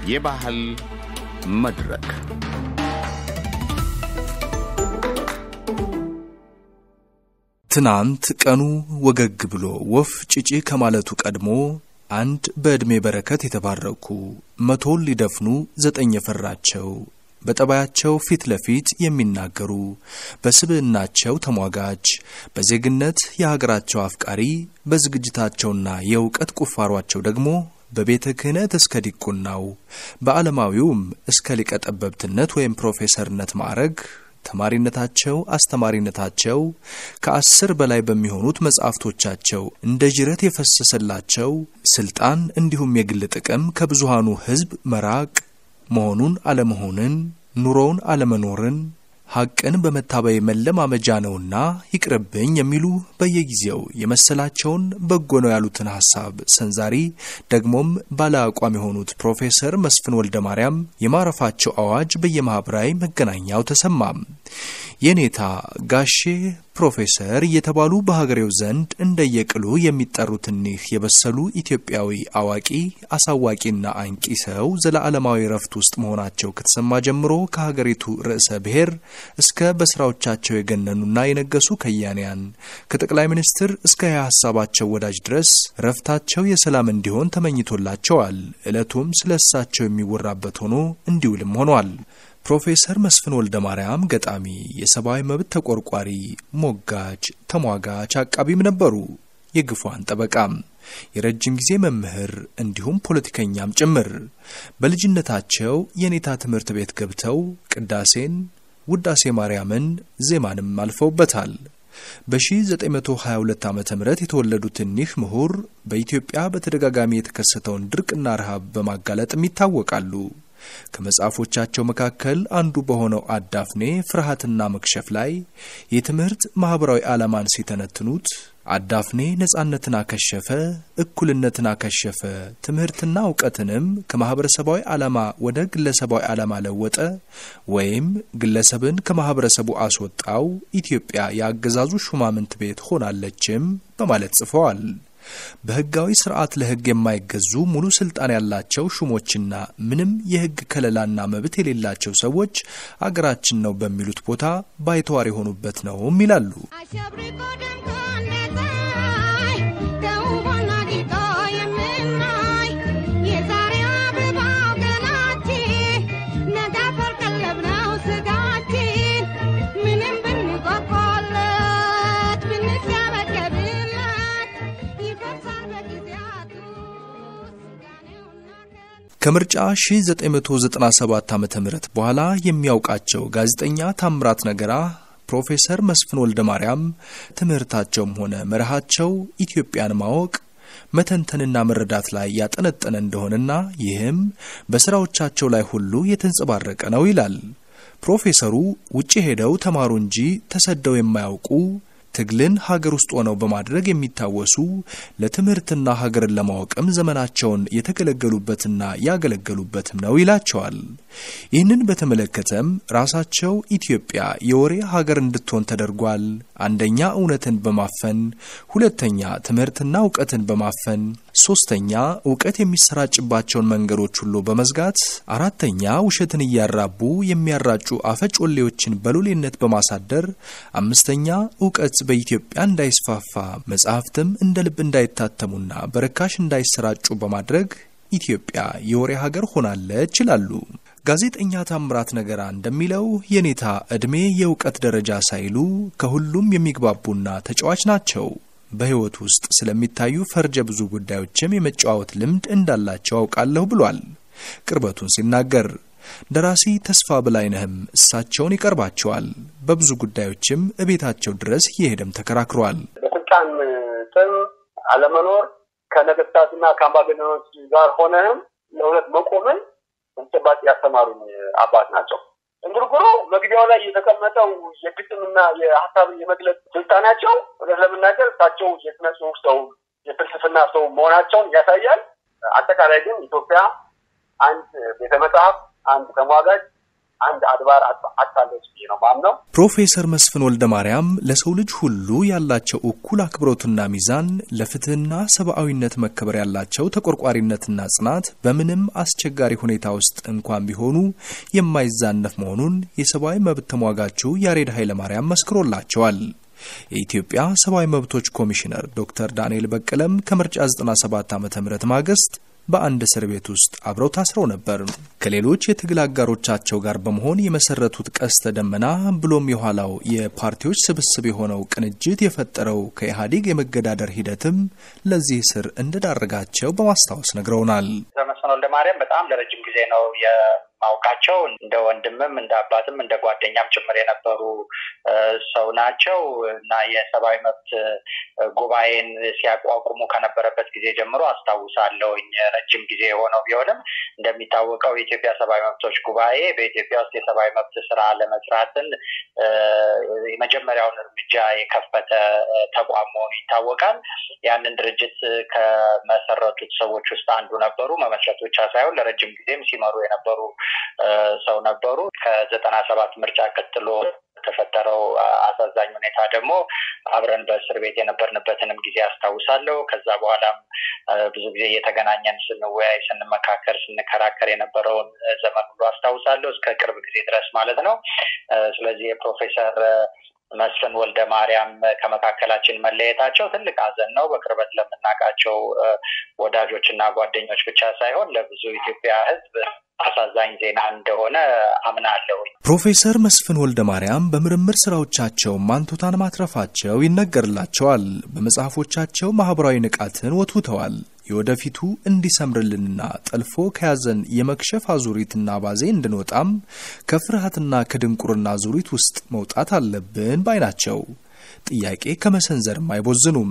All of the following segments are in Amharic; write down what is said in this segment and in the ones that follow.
የባህል መድረክ ትናንት ቀኑ ወገግ ብሎ ወፍ ጭጪ ከማለቱ ቀድሞ አንድ በዕድሜ በረከት የተባረኩ መቶን ሊደፍኑ ዘጠኝ የፈራቸው በጠባያቸው ፊት ለፊት የሚናገሩ በስብዕናቸው ተሟጋች በዜግነት የሀገራቸው አፍቃሪ በዝግጅታቸውና የእውቀት ቁፋሯቸው ደግሞ በቤተ ክህነት እስከ ዲቁናው በዓለማዊውም እስከ ሊቀ ጠበብትነት ወይም ፕሮፌሰርነት ማዕረግ ተማሪነታቸው፣ አስተማሪነታቸው ከአስር በላይ በሚሆኑት መጻሕፍቶቻቸው እንደ ጅረት የፈሰሰላቸው ስልጣን እንዲሁም የግል ጥቅም ከብዙሃኑ ሕዝብ መራቅ መሆኑን አለመሆንን፣ ኑሮውን አለመኖርን ሐቅን በመታበይ መለማመጃ ነውና ይቅርብኝ የሚሉ በየጊዜው የመሰላቸውን በጎ ነው ያሉትን ሐሳብ ሰንዛሪ ደግሞም ባለ አቋም የሆኑት ፕሮፌሰር መስፍን ወልደ ማርያም የማረፋቸው አዋጅ በየማኅበራዊ መገናኛው ተሰማም። የኔታ ጋሼ ፕሮፌሰር እየተባሉ በሀገሬው ዘንድ እንደየቅሉ የሚጠሩት እኒህ የበሰሉ ኢትዮጵያዊ አዋቂ አሳዋቂና አንቂ ሰው ዘለዓለማዊ ረፍት ውስጥ መሆናቸው ከተሰማ ጀምሮ ከሀገሪቱ ርዕሰ ብሔር እስከ በስራዎቻቸው የገነኑና የነገሱ ከያንያን ከጠቅላይ ሚኒስትር እስከ የሀሳባቸው ወዳጅ ድረስ ረፍታቸው የሰላም እንዲሆን ተመኝቶላቸዋል። ዕለቱም ስለ እሳቸው የሚወራበት ሆኖ እንዲውልም ሆኗል። ፕሮፌሰር መስፍን ወልደ ማርያም ገጣሚ፣ የሰብአዊ መብት ተቆርቋሪ፣ ሞጋች፣ ተሟጋች፣ አቃቢም ነበሩ። የግፏን ጠበቃም፣ የረጅም ጊዜ መምህር እንዲሁም ፖለቲከኛም ጭምር። በልጅነታቸው የኔታ ትምህርት ቤት ገብተው ቅዳሴን፣ ውዳሴ ማርያምን፣ ዜማንም አልፈውበታል። በ1922 ዓ ም የተወለዱት እኒህ ምሁር በኢትዮጵያ በተደጋጋሚ የተከሰተውን ድርቅና ረሃብ በማጋለጥም ይታወቃሉ። ከመጽሐፎቻቸው መካከል አንዱ በሆነው አዳፍኔ ፍርሃትና መክሸፍ ላይ የትምህርት ማኅበራዊ ዓላማን ሲተነትኑት አዳፍኔ ነጻነትን አከሸፈ፣ እኩልነትን አከሸፈ፣ ትምህርትና እውቀትንም ከማኅበረሰባዊ ዓላማ ወደ ግለሰባዊ ዓላማ ለወጠ ወይም ግለሰብን ከማኅበረሰቡ አስወጣው፣ ኢትዮጵያ የአገዛዙ ሹማምንት ቤት ሆናለችም በማለት ጽፈዋል። በሕጋዊ ስርዓት ለሕግ የማይገዙ ሙሉ ስልጣን ያላቸው ሹሞችና ምንም የሕግ ከለላና መብት የሌላቸው ሰዎች አገራችን ነው በሚሉት ቦታ ባይተዋር የሆኑበት ነውም ይላሉ። ከምርጫ 1997 ዓ.ም በኋላ የሚያውቃቸው ጋዜጠኛ ታምራት ነገራ ፕሮፌሰር መስፍን ወልደ ማርያም ትምህርታቸውም ሆነ መርሃቸው ኢትዮጵያን ማወቅ መተንተንና መረዳት ላይ ያጠነጠነ እንደሆነና ይህም በስራዎቻቸው ላይ ሁሉ የተንጸባረቀ ነው ይላል። ፕሮፌሰሩ ውጭ ሄደው ተማሩ እንጂ ተሰደው የማያውቁ ትግልን ሀገር ውስጥ ሆነው በማድረግ የሚታወሱ ለትምህርትና ሀገርን ለማወቅም ዘመናቸውን የተገለገሉበትና ያገለገሉበትም ነው ይላቸዋል። ይህንን በተመለከተም ራሳቸው ኢትዮጵያ የወሬ ሀገር እንድትሆን ተደርጓል። አንደኛ እውነትን በማፈን ሁለተኛ ትምህርትና እውቀትን በማፈን ሶስተኛ እውቀት የሚሰራጭባቸውን መንገዶች ሁሉ በመዝጋት አራተኛ ውሸትን እያራቡ የሚያራጩ አፈጮሌዎችን በሎሌነት በማሳደር አምስተኛ እውቀት በኢትዮጵያ እንዳይስፋፋ መጽሐፍትም እንደ ልብ እንዳይታተሙና በርካሽ እንዳይሰራጩ በማድረግ ኢትዮጵያ የወሬ ሀገር ሆናለች ይላሉ። ጋዜጠኛ ታምራት ነገራ እንደሚለው የኔታ ዕድሜ የእውቀት ደረጃ ሳይሉ ከሁሉም የሚግባቡና ተጫዋች ናቸው። በሕይወት ውስጥ ስለሚታዩ ፈርጀ ብዙ ጉዳዮችም የመጨዋወት ልምድ እንዳላቸው አውቃለሁ ብሏል። ቅርበቱን ሲናገር ደራሲ ተስፋ በላይነህም እሳቸውን ይቀርባቸዋል። በብዙ ጉዳዮችም እቤታቸው ድረስ እየሄደም ተከራክሯል። በስልጣን ጥም አለመኖር ከነገስታትና ከአምባገነኖች ጋር ሆነህም ለእውነት መቆምን በተጨባጭ ያስተማሩኝ አባት ናቸው። እንጉርጉሮ መግቢያው ላይ የተቀመጠው የግጥምና የሀሳብን የመግለጽ ስልጣናቸው እውነት ለመናገር እሳቸው የስነ ጽሁፍ ሰው የፍልስፍና ሰው መሆናቸውን ያሳያል። አጠቃላይ ግን ኢትዮጵያ አንድ ቤተ መጽሐፍ፣ አንድ ተሟጋጅ፣ አንድ አድባር አታለች ብዬ ነው ማምነው። ፕሮፌሰር መስፍን ወልደ ማርያም ለሰው ልጅ ሁሉ ያላቸው እኩል አክብሮትና ሚዛን፣ ለፍትህና ሰብአዊነት መከበር ያላቸው ተቆርቋሪነትና ጽናት በምንም አስቸጋሪ ሁኔታ ውስጥ እንኳን ቢሆኑ የማይዛነፍ መሆኑን የሰብአዊ መብት ተሟጋቹ ያሬድ ኃይለማርያም መስክሮላቸዋል። የኢትዮጵያ ሰብአዊ መብቶች ኮሚሽነር ዶክተር ዳንኤል በቀለም ከምርጫ 97 ዓ ም ማግስት በአንድ እስር ቤት ውስጥ አብረው ታስረው ነበር። ከሌሎች የትግል አጋሮቻቸው ጋር በመሆን የመሰረቱት ቀስተ ደመና ብሎም የኋላው የፓርቲዎች ስብስብ የሆነው ቅንጅት የፈጠረው ከኢህአዴግ የመገዳደር ሂደትም ለዚህ እስር እንደዳረጋቸው በማስታወስ ነግረውናል። መስፍን ወልደ ማርያም በጣም ለረጅም ጊዜ ነው የማውቃቸው። እንደ ወንድምም እንደ አባትም እንደ ጓደኛም ጭምር የነበሩ ሰው ናቸው እና የሰብአዊ መብት ጉባኤን ሲያቋቁሙ ከነበረበት ጊዜ ጀምሮ አስታውሳለሁኝ። ረጅም ጊዜ የሆነው ቢሆንም እንደሚታወቀው የኢትዮጵያ ሰብአዊ መብቶች ጉባኤ በኢትዮጵያ ውስጥ የሰብአዊ መብት ስራ ለመስራትን የመጀመሪያውን እርምጃ የከፈተ ተቋም መሆኑ ይታወቃል። ያንን ድርጅት ከመሰረቱት ሰዎች ውስጥ አንዱ ነበሩ። መመስረት ብቻ ሳይሆን ለረጅም ጊዜም ሲመሩ የነበሩ ሰው ነበሩ። ከዘጠና ሰባት ምርጫ ቀጥሎ የተፈጠረው አሳዛኝ ሁኔታ ደግሞ አብረን በእስር ቤት የነበርንበትንም ጊዜ አስታውሳለሁ። ከዛ በኋላም ብዙ ጊዜ እየተገናኘን ስንወያይ፣ ስንመካከር፣ ስንከራከር የነበረውን ዘመን ሁሉ አስታውሳለሁ እስከ ቅርብ ጊዜ ድረስ ማለት ነው። ስለዚህ የፕሮፌሰር መስፍን ወልደ ማርያም ከመካከላችን መለየታቸው ትልቅ ሐዘን ነው። በቅርበት ለምናውቃቸው ወዳጆች እና ጓደኞች ብቻ ሳይሆን ለብዙ ኢትዮጵያ ሕዝብ አሳዛኝ ዜና እንደሆነ አምናለሁኝ። ፕሮፌሰር መስፍን ወልደ ማርያም በምርምር ስራዎቻቸው ማንቱታን ማትረፋቸው ይነገርላቸዋል። በመጽሐፎቻቸው ማህበራዊ ንቃትን ወትውተዋል። የወደፊቱ እንዲሰምርልንና ጠልፎ ከያዘን የመክሸፍ አዙሪትና ባዜ እንድንወጣም ከፍርሃትና ከድንቁርና አዙሪት ውስጥ መውጣት አለብን ባይ ናቸው። ጥያቄ ከመሰንዘርም አይቦዝኑም።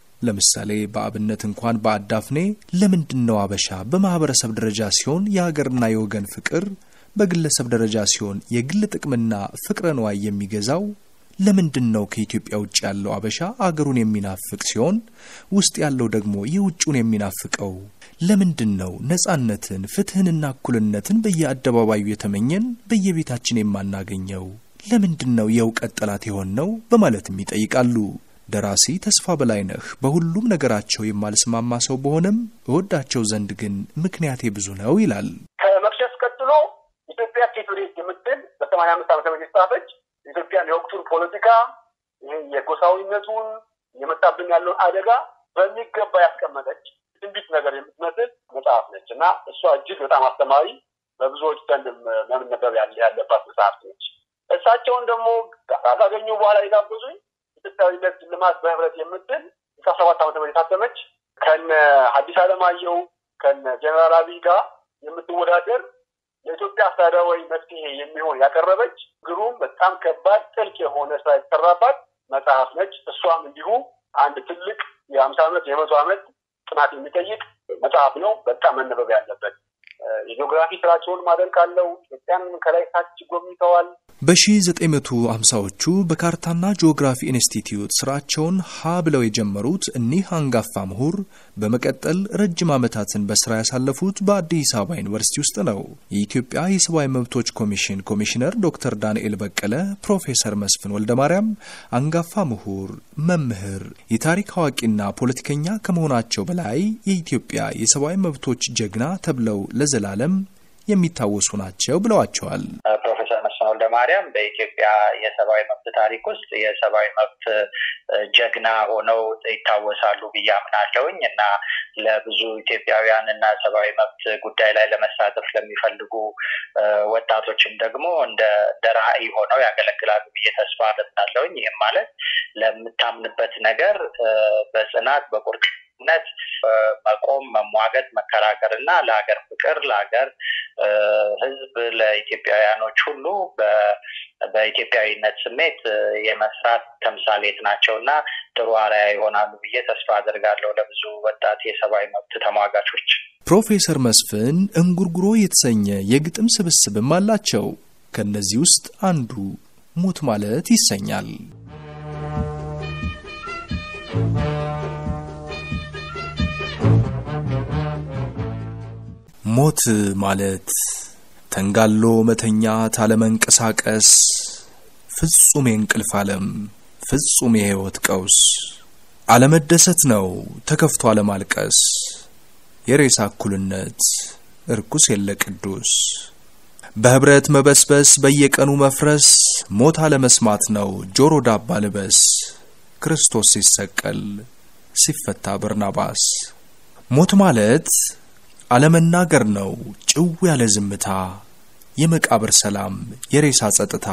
ለምሳሌ በአብነት እንኳን በአዳፍኔ ለምንድን ነው አበሻ በማህበረሰብ ደረጃ ሲሆን የሀገርና የወገን ፍቅር፣ በግለሰብ ደረጃ ሲሆን የግል ጥቅምና ፍቅረ ንዋይ የሚገዛው? ለምንድን ነው ከኢትዮጵያ ውጭ ያለው አበሻ አገሩን የሚናፍቅ ሲሆን ውስጥ ያለው ደግሞ የውጭውን የሚናፍቀው? ለምንድን ነው ነጻነትን፣ ፍትህንና እኩልነትን በየአደባባዩ የተመኘን በየቤታችን የማናገኘው? ለምንድን ነው የእውቀት ጠላት የሆን ነው? በማለትም ይጠይቃሉ። ደራሲ ተስፋ በላይነህ በሁሉም ነገራቸው የማልስማማ ሰው በሆነም እወዳቸው ዘንድ ግን ምክንያቴ ብዙ ነው ይላል። ከመክሸፍ ቀጥሎ ኢትዮጵያ ኬት ወዴት የምትል በሰማንያ አምስት ዓመተ ምህረት የተጻፈች ኢትዮጵያን የወቅቱን ፖለቲካ ይህ የጎሳዊነቱን የመጣብን ያለውን አደጋ በሚገባ ያስቀመጠች ትንቢት ነገር የምትመስል መጽሐፍ ነች እና እሷ እጅግ በጣም አስተማሪ በብዙዎች ዘንድ መነበብ ያለባት መጽሐፍ ነች። እሳቸውን ደግሞ ካገኙ በኋላ የጋበዙኝ ኢትዮጵያዊነት ልማት በህብረት የምትል እስከ ሰባት ዓመተ ምህረት የታተመች ከነ ሐዲስ ዓለማየሁ ከነ ጀነራል አብይ ጋር የምትወዳደር ለኢትዮጵያ አስተዳደራዊ መፍትሄ የሚሆን ያቀረበች ግሩም በጣም ከባድ ጥልቅ የሆነ ስራ የተሰራባት መጽሐፍ ነች። እሷም እንዲሁ አንድ ትልቅ የሀምሳ ዓመት የመቶ ዓመት ጥናት የሚጠይቅ መጽሐፍ ነው። በጣም መነበብ ያለበት የጂኦግራፊ ስራቸውን ማደንቃለው። ኢትዮጵያን ከላይ ታች ጎብኝተዋል። በ1950ዎቹ በካርታና ጂኦግራፊ ኢንስቲትዩት ስራቸውን ሀ ብለው የጀመሩት እኒህ አንጋፋ ምሁር በመቀጠል ረጅም ዓመታትን በስራ ያሳለፉት በአዲስ አበባ ዩኒቨርሲቲ ውስጥ ነው። የኢትዮጵያ የሰብአዊ መብቶች ኮሚሽን ኮሚሽነር ዶክተር ዳንኤል በቀለ ፕሮፌሰር መስፍን ወልደ ማርያም አንጋፋ ምሁር፣ መምህር፣ የታሪክ አዋቂና ፖለቲከኛ ከመሆናቸው በላይ የኢትዮጵያ የሰብአዊ መብቶች ጀግና ተብለው ለዘላለም የሚታወሱ ናቸው ብለዋቸዋል። ፕሮፌሰር መስፍን ወልደ ማርያም በኢትዮጵያ የሰብአዊ መብት ታሪክ ውስጥ የሰብአዊ መብት ጀግና ሆነው ይታወሳሉ ብዬ አምናለሁኝ እና ለብዙ ኢትዮጵያውያን እና ሰብአዊ መብት ጉዳይ ላይ ለመሳተፍ ለሚፈልጉ ወጣቶችም ደግሞ እንደ ራዕይ ሆነው ያገለግላሉ ብዬ ተስፋ አደርጋለሁኝ። ይህም ማለት ለምታምንበት ነገር በጽናት በቁርጥ ነት መቆም፣ መሟገት፣ መከራከር እና ለሀገር ፍቅር ለሀገር ሕዝብ ለኢትዮጵያውያኖች ሁሉ በኢትዮጵያዊነት ስሜት የመስራት ተምሳሌት ናቸው እና ጥሩ አርአያ ይሆናሉ ብዬ ተስፋ አድርጋለሁ ለብዙ ወጣት የሰብአዊ መብት ተሟጋቾች። ፕሮፌሰር መስፍን እንጉርጉሮ የተሰኘ የግጥም ስብስብም አላቸው። ከእነዚህ ውስጥ አንዱ ሞት ማለት ይሰኛል። ሞት ማለት ተንጋሎ መተኛት አለመንቀሳቀስ ፍጹም የእንቅልፍ ዓለም ፍጹም የሕይወት ቀውስ አለመደሰት ነው ተከፍቶ አለማልቀስ የሬሳ እኩልነት እርኩስ የለ ቅዱስ በህብረት መበስበስ በየቀኑ መፍረስ ሞት አለመስማት ነው ጆሮ ዳባ ልበስ ክርስቶስ ሲሰቀል ሲፈታ በርናባስ ሞት ማለት አለመናገር ነው ጭው ያለ ዝምታ የመቃብር ሰላም የሬሳ ጸጥታ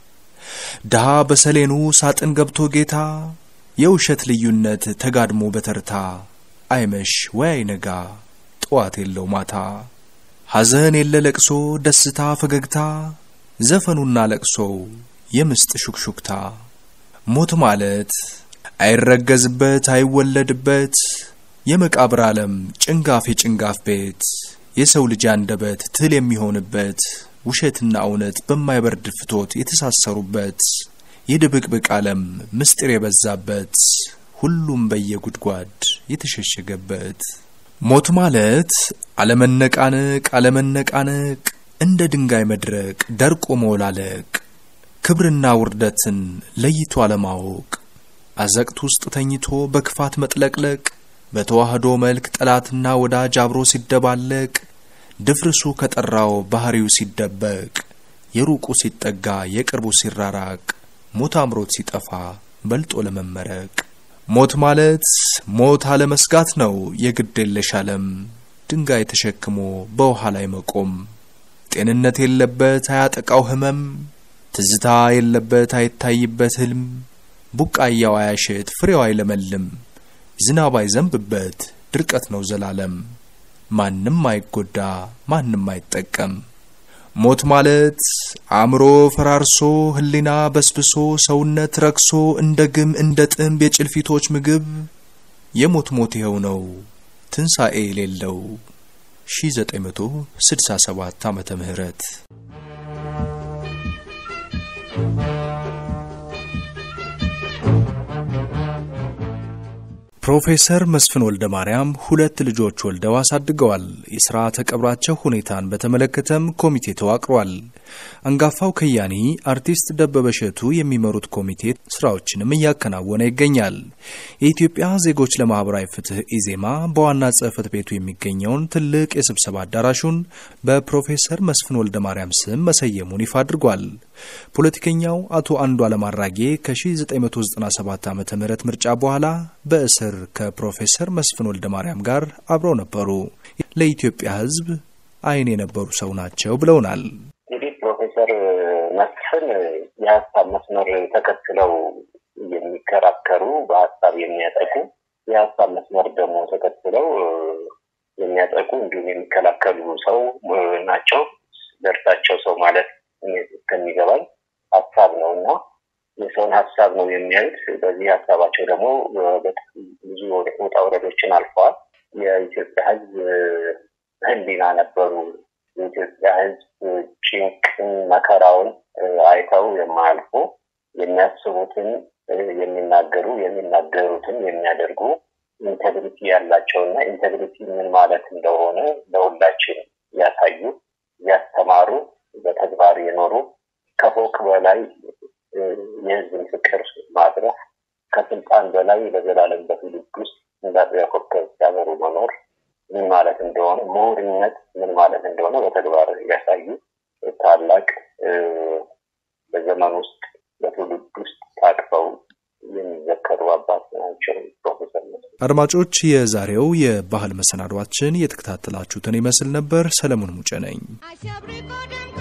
ድሃ በሰሌኑ ሳጥን ገብቶ ጌታ የውሸት ልዩነት ተጋድሞ በተርታ አይመሽ ወይ አይነጋ ጠዋት የለው ማታ ሐዘን የለ ለቅሶ ደስታ ፈገግታ ዘፈኑና ለቅሶው የምስጥ ሹክሹክታ ሞት ማለት አይረገዝበት አይወለድበት የመቃብር ዓለም ጭንጋፍ የጭንጋፍ ቤት የሰው ልጅ አንደበት ትል የሚሆንበት ውሸትና እውነት በማይበርድ ፍቶት የተሳሰሩበት የድብቅብቅ ዓለም ምስጢር የበዛበት ሁሉም በየጉድጓድ የተሸሸገበት ሞት ማለት አለመነቃነቅ አለመነቃነቅ እንደ ድንጋይ መድረቅ ደርቆ መውላለቅ ክብርና ውርደትን ለይቶ አለማወቅ አዘቅት ውስጥ ተኝቶ በክፋት መጥለቅለቅ በተዋህዶ መልክ ጠላትና ወዳጅ አብሮ ሲደባለቅ ድፍርሱ ከጠራው ባህሪው ሲደበቅ የሩቁ ሲጠጋ የቅርቡ ሲራራቅ ሞት አምሮት ሲጠፋ በልጦ ለመመረቅ ሞት ማለት ሞት አለመስጋት ነው የግድ የለሽ ዓለም ድንጋይ ተሸክሞ በውሃ ላይ መቆም ጤንነት የለበት አያጠቃው ህመም ትዝታ የለበት አይታይበት ህልም ቡቃያው አያሸት ፍሬው አይለመልም ዝናብ አይዘንብበት ድርቀት ነው ዘላለም ማንም አይጎዳ ማንም አይጠቀም ሞት ማለት አእምሮ ፈራርሶ ህሊና በስብሶ ሰውነት ረክሶ እንደ ግም እንደ ጥምብ የጭልፊቶች ምግብ የሞት ሞት ይኸው ነው ትንሣኤ የሌለው 1967 ዓመተ ምህረት ፕሮፌሰር መስፍን ወልደ ማርያም ሁለት ልጆች ወልደው አሳድገዋል። የሥርዓተ ቀብራቸው ሁኔታን በተመለከተም ኮሚቴ ተዋቅሯል። አንጋፋው ከያኒ አርቲስት ደበበ እሸቱ የሚመሩት ኮሚቴ ስራዎችንም እያከናወነ ይገኛል። የኢትዮጵያ ዜጎች ለማህበራዊ ፍትህ ኢዜማ በዋና ጽሕፈት ቤቱ የሚገኘውን ትልቅ የስብሰባ አዳራሹን በፕሮፌሰር መስፍን ወልደ ማርያም ስም መሰየሙን ይፋ አድርጓል። ፖለቲከኛው አቶ አንዱዓለም አራጌ ከ1997 ዓ ም ምርጫ በኋላ በእስር ከፕሮፌሰር መስፍን ወልደ ማርያም ጋር አብረው ነበሩ። ለኢትዮጵያ ሕዝብ ዓይን የነበሩ ሰው ናቸው ብለውናል። እንግዲህ ፕሮፌሰር መስፍን የሀሳብ መስመር ተከትለው የሚከራከሩ በሀሳብ የሚያጠቁ የሀሳብ መስመር ደግሞ ተከትለው የሚያጠቁ እንዲሁም የሚከላከሉ ሰው ናቸው። ደርሳቸው ሰው ማለት እስከሚገባኝ ሀሳብ ነው እና የሰውን ሀሳብ ነው የሚያዩት። በዚህ ሀሳባቸው ደግሞ ብዙ ውጣ ውረዶችን አልፈዋል። የኢትዮጵያ ሕዝብ ህሊና ነበሩ። የኢትዮጵያ ሕዝብ ጭንቅን፣ መከራውን አይተው የማያልፉ የሚያስቡትን የሚናገሩ የሚናገሩትን የሚያደርጉ ኢንቴግሪቲ ያላቸው እና ኢንቴግሪቲ ምን ማለት እንደሆነ ለሁላችን ያሳዩ ያስተማሩ በተግባር የኖሩ ከፎቅ በላይ የህዝብን ፍቅር ማድረስ ከስልጣን በላይ ለዘላለም በትውልድ ውስጥ እንዳጥቢያ ኮከብ ሲያበሩ መኖር ምን ማለት እንደሆነ ምሁርነት ምን ማለት እንደሆነ በተግባር ያሳዩ ታላቅ በዘመን ውስጥ በትውልድ ውስጥ ታቅፈው የሚዘከሩ አባት ናቸው ፕሮፌሰር አድማጮች፣ የዛሬው የባህል መሰናዷችን የተከታተላችሁትን ይመስል ነበር። ሰለሞን ሙጬ ነኝ። አሸብርቆ ደምቆ